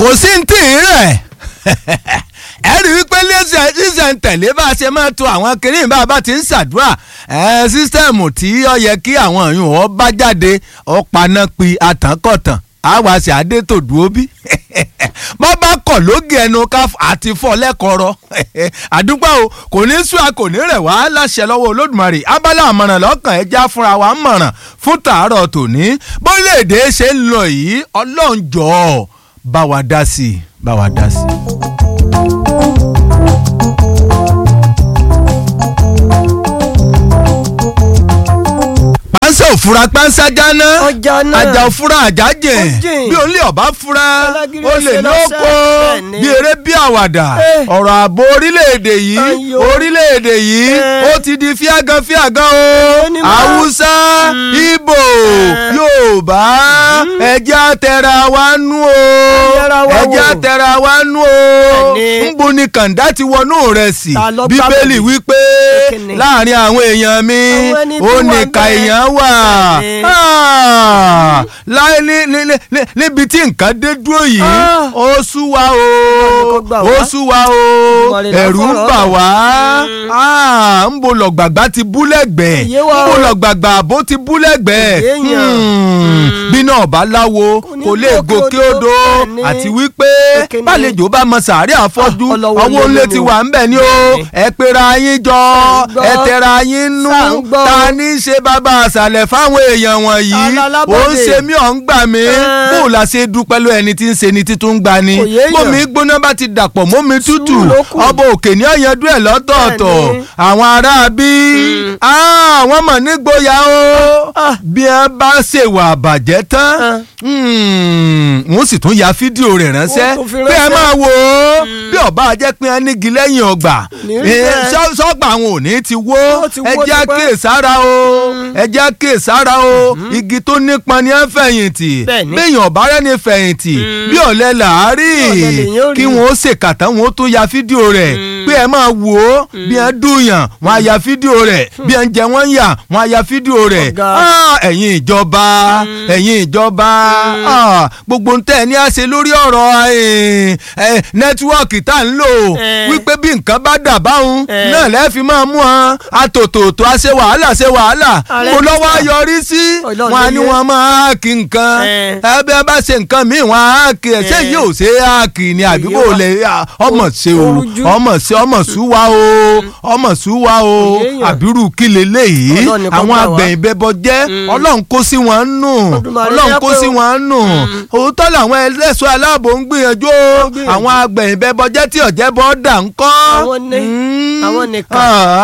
kò sí ní tì í rẹ̀ ẹ rí wípé ṣíṣẹ̀ ń tẹ̀lé bá a ṣe máa to àwọn kìnìún bá a bá ti ń ṣàdúrà sísítẹ́ẹ̀mù tí ó yẹ kí àwọn èèyàn ọ bá jáde ọ paná pi àtànkọ̀tàn àwa ṣe àdètòdúró bí bọ́ bá kọ̀ lóge ẹnu ká àti fọ́ lẹ́kọ̀ọ́rọ́ àdúgbò o kò ní sùn a kò ní rẹ̀ wá láṣẹ lọ́wọ́ olódùmarè abala àmọ̀ràn lọ́kàn ẹja fúnra wa ń mọ̀ràn fún tàárọ̀ tòní bóléèdè ṣe ń lọ yìí ọlọ́run jọ̀ọ́ bá wa dá sí i bá wa dá sí i. pánsá òfura pánsá jáná Ọjà náà. àjà òfura àjà jìn Ọjìn. bí olè ọba fura Alágídí olè ẹsẹ̀ lóko lọ́sẹ̀. Bẹ́ẹ̀ni. bí eré bí àwàdà Eh. ọ̀rọ̀ ààbò orílẹ̀-èdè yìí Ayò. orílẹ̀-èdè yìí Eh. ó ti di fíàgàn fíàgàn o Onímọ̀. haúsá ibo Eh. yorùbá ẹjẹ́ àtẹ̀ra wa nú o Yẹra wa wò. ẹjẹ́ àtẹ̀ra wa nú o Bẹ́ẹ̀ni. nbo ni kàńdá ti wọnú rẹ̀ sí Ta ló gbá bíbélì bẹ̀bí? wípé Kíni? láàrin àwọn èèyàn mi Àwọn ẹni tí ó wà ní ń ka bẹ̀. èèyàn wà Bẹ́ẹ̀ni. Ah, láì ní- ní- ní- ní- níbi tí nǹkan dé dúró yìí Ah. ó sú wa Ọlọ́run o kó gbà ó wá. sú wa o Olùmarè là ẹ̀rù ń fọ̀rọ̀ bà lọ. wá Ah, ń bo lọ̀gbàgbà ti bú lẹ́gbẹ̀ẹ́ Òye wa ń bo o. lọ̀gbàgbà àbó ti bú lẹ́gbẹ̀ẹ́ Òye yàn. Hmm, bí náà bá láwo ní kò lè gòkè gòkè odò. odò Bẹ́ẹ̀ni. àti wípé Kíni? bálejò bá mọ sàárẹ̀ àfọ́jú Ah, ọlọ́wọ́ ọwọ́ lé ńlẹ̀ mi ti o. wà ń bẹ̀ ni o Bẹ́ẹ̀ni. ẹ pera yín jọ Ṣá ń gbọ́. ẹ tẹra yín nú Ṣá ń gbọ́. ta ní í ṣe bàbá àṣàlẹ̀ fáwọn èèyàn wọ̀nyí Alálábọ̀dé. ó ń ṣe mí ọ̀ ń gbà mí Ẹ́. bó o la ṣe dúpẹ́ lọ ẹni tí ń ṣe ni títún ń gbà ni Kò yéèyàn. bómi gbóná bá ti dàpọ̀ mómi tútù Sùúrù ló kù. ọba òkè ní ọ̀yanjú ẹ̀ lọ́tọ̀ọ̀tọ̀ Bẹ́ẹ̀ni. àwọn ará bí àwọn mọ̀ nígboyà o Ah. bí wọ́n bá ṣèwà àbàjẹ́ tán Ah. wọ́n sì tún ya fídíò rẹ̀ ránṣẹ́ Wọ́n tún fi pé ẹ ránṣẹ́. máa wò ó bí ọba jẹ́ pé wọ́n nígi lẹ́yìn ọgbà Ní Eh, bẹ́ẹ̀. sọ- sọ́gbà àwọn ò ní ti wó Ó ti wó ẹ jẹ́ tipẹ́. àkíyèsára o ẹ jẹ́ àkíyèsára o igi tó nípọn ni ẹ ń fẹ̀yìntì Bẹ́ẹ̀ni. béèyàn ọ̀bá rẹ̀ ni fẹ̀yìntì bí ọ̀lẹ làárí Bí ọ̀lẹ lèyàn ó rí. kí wọ́n ó ṣèkàtà wọn ó tún ya fídíò rẹ̀ pé ẹ máa wò ó bí ẹ dùnyàn wọn á ya fídíò rẹ̀ bí ẹ ń jẹ wọ́n yà wọn á ya fídíò rẹ̀ Ọ̀gá. Ah, ẹ̀yin ìjọba ẹ̀yin ìjọba ah, gbogbo ń tẹ̀ ní àṣẹ lórí ọ̀rọ̀ eh, eh, nẹ́tíwọ́ọ̀kì tá à ń lò Eh. wípé bí nǹkan bá dà báwọn Eh. náà lẹ́ẹ̀fì máa mú wọn àtòtòtò àṣẹ wàhálà ṣe wàhálà Ààrẹ mo ti lọ́wọ́ sà. yọrí sí Ọlọ́run wọn á ní ló yẹ. wọn máa háàkì nǹkan Eh. ẹbí bá ṣe nǹkan míì wọn á háàkì ẹ̀ ṣé Eh. yóò ṣe háàkì ni àbí Èyí kò wà. lè ọmọ ṣe o Orújú. ọmọ ṣe ọmọ ṣúwa o ọmọ ṣúwa o Òye yàn. àbírù kí leléyìí Ọlọ́run nìkan àwọn gbà wá. agbẹ̀yìn bẹbọ jẹ́ ọlọ́run kó sí wọn nù Olódùmarè ọlọ́run jẹ́ kó pé sí o. wọn nù òótọ́ làwọn ẹlẹ́ṣọ́ aláàbò ń gbìyànjú o gbìyànjú. àwọn agbẹ̀yìn bẹbọ jẹ́ tí ọ̀jẹ̀ bọ́ dà ń kọ́ Àwọn ní, Mm. àwọn nìkan.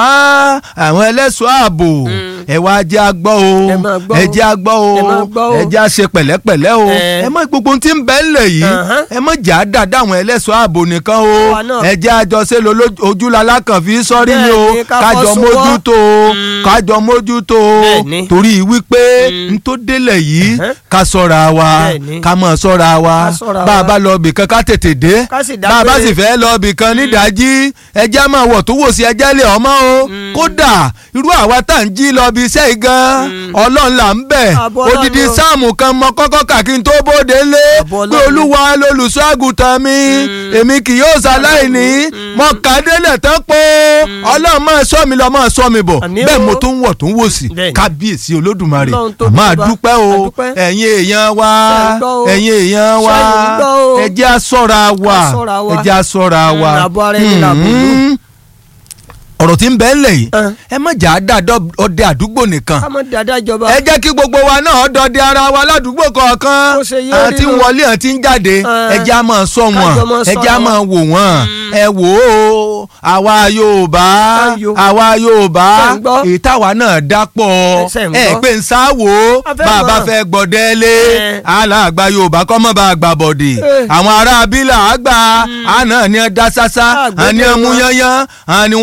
Ah, àwọn ẹlẹ́ṣọ́ ààbò ẹ wá jẹ́ agbọ́ o Ẹ máa gbọ́ ẹ o. jẹ́ agbọ́ o Ẹ máa gbọ́ o. ẹ jẹ́ àṣe pẹ̀lẹ́pẹ̀lẹ́ o Ẹ. ẹ mọ gbogbo ohun tí ń bẹ ńlẹ̀ yìí Ahan. ẹ mọ jà á dáadáa àwọn ẹlẹ́ṣọ́ ààbò nìkan o Àwa náà. ẹ jẹ́ àjọṣe lo ojúlala kan fi sọ́rí ni o Bẹ́ẹ̀ni, ká kájọ fọ́ sowọ́. mójútó o kájọ mójútó o Bẹ́ẹ̀ni. torí wípé n tó délẹ̀ yìí Ẹhẹ́. ká ṣọ́ra wa Bẹ́ẹ̀ni. ká mọ̀ ṣọ́ra wa Ká ṣọ́ra bá a wa. bá lọ bìkan ká tètè dé Ká sì bá a bá dágbére. sì fẹ́ lọ bìkan nídàájí ẹjẹ́ máa wọ̀ tó wò sí ẹjẹ́ lè ọmọ o kódà irú àwa tá à ń jí lọ bí iṣẹ́ igan ọlọ́run là ń bẹ̀ Àbọ̀ Ọlọ́run odidi ni o. sáàmù kan mọ kọ́kọ́ kà kí n tó bóde lé Àbọ̀ pé Ọlọ́run ni. olúwa lolùṣọ́ àgùntàn mi èmi kì yóò ṣaláìní mọ kàdélẹ̀ tán pé ọlọ́run máa sọ mi lọ máa sọ mi bọ̀ Àmín bẹ́ẹ̀ o. mo tún wọ̀ tún wò sí Bẹ́ẹ̀ni. kábíyèsí olódùmarè Ọlọ́run tó àmọ́ dúpẹ́. àdúpẹ́ o Àdúpẹ́. ẹ̀yin èèyàn wa Ṣé ń gbọ́ o? ẹ̀yin èèyàn wa Ṣé ń gbọ́ o? ẹ jẹ́ a ṣọ́ra wa Ká ṣọ́ra wa. ẹ jẹ́ a ṣọ́ra Mm, wa àbọ̀ ara ẹni làbò lù. Mm. ọ̀rọ̀ tí ń bẹ ńlẹ̀ yìí Ẹn. ẹ má jà á dà dọ́- ọdẹ àdúgbò nìkan ká mọ̀ dáadáa ìjọba. ẹ jẹ́ kí gbogbo wa náà dọdẹ ara wa ládùúgbò kọ̀ọ̀kan Bó ṣe yé àti rí nu. wọlé àti ń jáde Ẹn. ẹ jẹ́ á máa sọ wọn Kájọ máa ẹ jẹ́ á ṣọ́ra máa wò wọ́n ẹ wò ó àwa Yorùbá Ayò. àwa Yorùbá Ṣé ń gbọ́? ìtawà náà dápọ̀ Ṣé ń ẹ gbọ́? pé ń sáwò A fẹ́ bàbá mọ̀. fẹ́ gbọ̀dẹ́lé Ẹ. aláàgbà Yorùbá kọ́ mọ́ bá a gbà bọ̀dì Ẹ. àwọn ará abílà àgbà àná ni ẹ dá sásá Àgbẹ̀dẹ àní ẹ mú wọn. yányán àní wọn ò lè sọ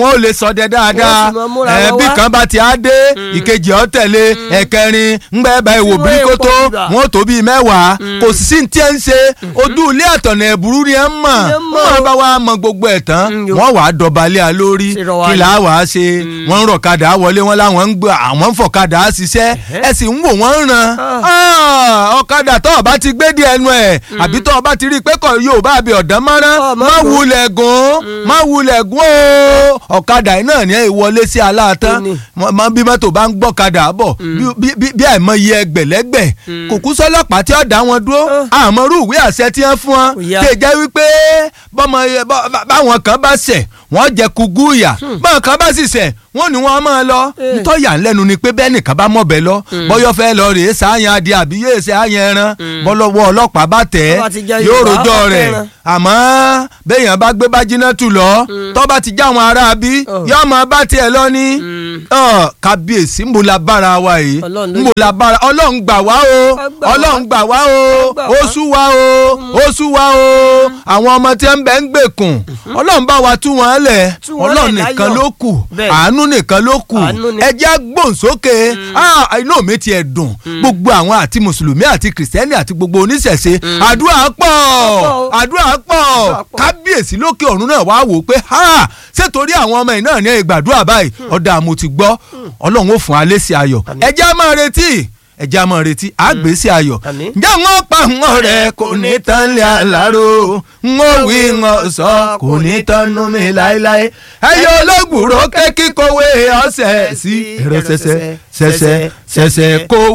sọdẹ dáadáa Wọ́n sì máa múra ẹ wọn bí wá. kan bá ti á dé ìkejì ọ tẹ̀lé ẹ̀kẹrin ńgbà ẹ̀ bá ìwò Tí wọ́n bí kò èèpo tó bíbà. wọn ò tó bíi mẹ́wàá kò sì sí ní tí ẹ ń ṣe ojú ilé àtọ̀nà ẹ̀bùrú ni ẹ ń mọ̀ Ni ẹ ń mọ̀. wọ́n bá wa mọ gbogbo ẹ̀ tán Mm, yo. wọ́n wàá dọ̀bálẹ̀ a lórí Ṣe rọ wa kí ni. là á wàá ṣe wọ́n ń rọ̀kadà wọlé wọn láwọn ń gbé àwọn ń fọ̀kadà ṣiṣẹ́ ẹ sì ń wò wọ́n ń ran Ah, ọ̀kadà tó o bá ti gbé díẹ̀ ẹnu ẹ̀ àbí tó o bá ti rí i pé kò yóò bá bí ọ̀dán mọ́rán Ọ, má má gùn. wulẹ̀ gùn má wulẹ̀ gùn o ọ̀kadà yìí náà ní ìwọlé sí aláàtán Kíni? mọ mọ bí mọ́tò bá ń gbọ́kadà bọ̀ bí- bí- bí bí àìmọye ẹgbẹ̀lẹ́gbẹ̀ kò kú sọ́lọ́pàá tí ó dá wọn dúró àmọ́rú ìwé àṣẹ tí wọ́n fún wọn Kò yá. tè jẹ́ wípé bọ́mọ bọ́- bá- báwọn kan bá ṣẹ̀ wọ́n jẹ kúgú ìyà báwọn kan bá sì ṣẹ̀ wọ́n ní wọ́n máa lọ Eh. ntọ́yà ńlẹ́nu ni pé bẹ́ẹ̀ nìkan bá mọ̀bẹ lọ bọ́yọ́ fẹ́ lọ rèé sáyàn adìẹ àbí yéé ṣe àyàn ẹran bọ́lọ́wọ́ ọlọ́pàá bá tẹ̀ Tó bá ti jẹ́ yóò Yorùbá, rojọ́ ó rẹ̀ fẹ́ràn. àmọ́ béèyàn bá gbé bájínátù lọ tó bá ti já àwọn ará bí Oh. yóò máa bá tiẹ̀ lọ ní Ọ, kábíyèsí ń bo la bára wa yìí Ọlọ́run ló ń bo la bára ọlọ́run gbà wá o Ó gbà wá. ọlọ́run gbà wá o Ó gbà wá. ó sú wa o ó sú wa o àwọn ọmọ tí ń bẹ ń gbèkùn ọlọ́run bá wa tú wọn lẹ̀ Tú wọn ọlọ́run lẹ̀ nìkan láyọ̀. ló kù Bẹ́ẹ̀. àánú nìkan ló kù Àánú ni. ẹ jẹ́ gbòǹsókè Ah, inú mi tiẹ̀ dùn gbogbo àwọn àti mùsùlùmí àti kìrìsìtẹ́nì àti gbogbo oníṣẹ̀ṣe àdúrà pọ̀ pọ̀. àdúrà pọ̀ Àdúrà pọ̀. kábíyèsí lókè ọ̀run náà wá wò pé ha ṣé torí àwọn ọmọ yìí náà ní ìgbàdúrà báyìí ọ̀dà mo ti gbọ́ ọlọ́run ó fún alẹ́ sí ayọ̀ ẹ jẹ́ á máa retí ẹ jẹ́ á máa retí àgbèsí ayọ̀ Àmín. ǹjẹ́ wọ́n pa wọn rẹ̀ kò ní tán lé àlárò ń ó wí ń ó sọ kò ní tán nú mi láéláé ẹyọ olóògùrò kékí kówé ọ̀sẹ̀ sí ẹ̀rọ ṣẹṣẹ ṣẹṣẹ ṣẹṣẹ kówé.